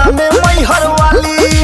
में मैहर वाली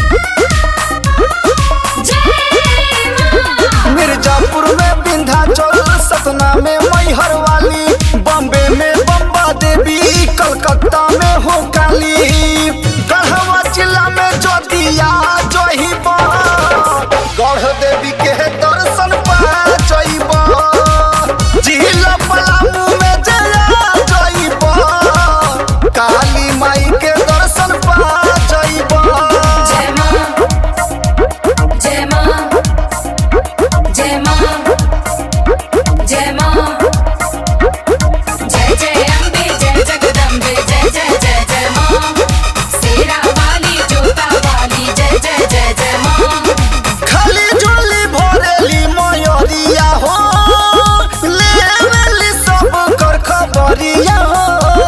मिर्जापुर में विंध्याचल सतना में मैहर वाली बॉम्बे में बम्बा देवी कलकत्ता में हो काली गढ़वा जिला में जोतिया जहिब गढ़ देवी के दर्शन पा जइब जिला पलामू में जया जइब काली माई के दर्शन पा जइब जय मां जय मां जय मां जय मां जय जय अम्बे जय जगदम्बे जय जय जय जय मां शेरा वाली जोता वाली जय जय जय जय मां खाली झोली भरेली मयूरिया हो लेवेली सब कर खबरिया हो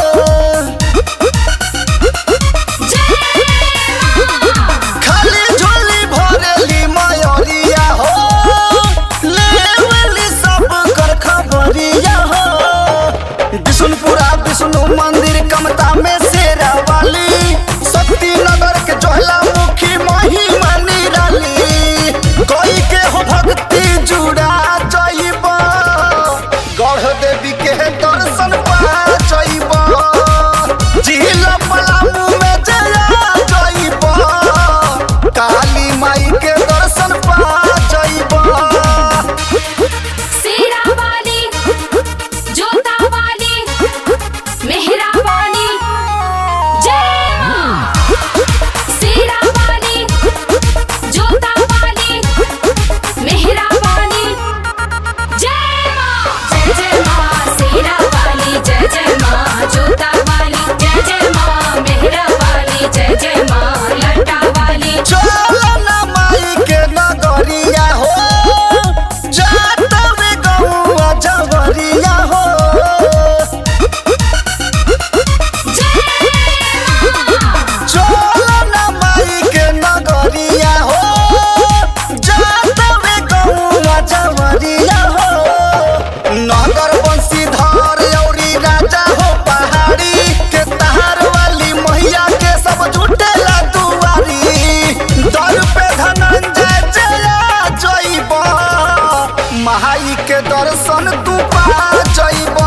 खाली झोली भरेली मयूरिया हो लेवेली सब कर खबरिया हो विष्णुपुरा विष्णु मंदिर कमता में शेरा वाली शक्ति नगर के जोहला मुखी महिमा निराली कोई के हो भक्ति जुड़ा जइब गढ़ देवी के दर्शन पा जइब जिला पलामू में जया जइब काली माई के दर्शन पा जइब शेरा वाली जोता वाली मेहरा वाली जय मां शेरा वाली जोता वाली मेहरा वाली जय मां जय जय मां शेरा वाली जय जय मां जोता वाली जय जय मां मेहरा वाली जय जय मां लटा वाली चलना माई के नगरिया हो जात में गौआ जवरिया हो चलना माई के नगरिया हो जात में गौआ जवरिया हो नगर बंशीधर औरी राजा हो पहाड़ी के तहार वाली मैया के सब जुटेला दुआरी दर पे धनंजय जया जइब महाई के दर्शन तू पा जइब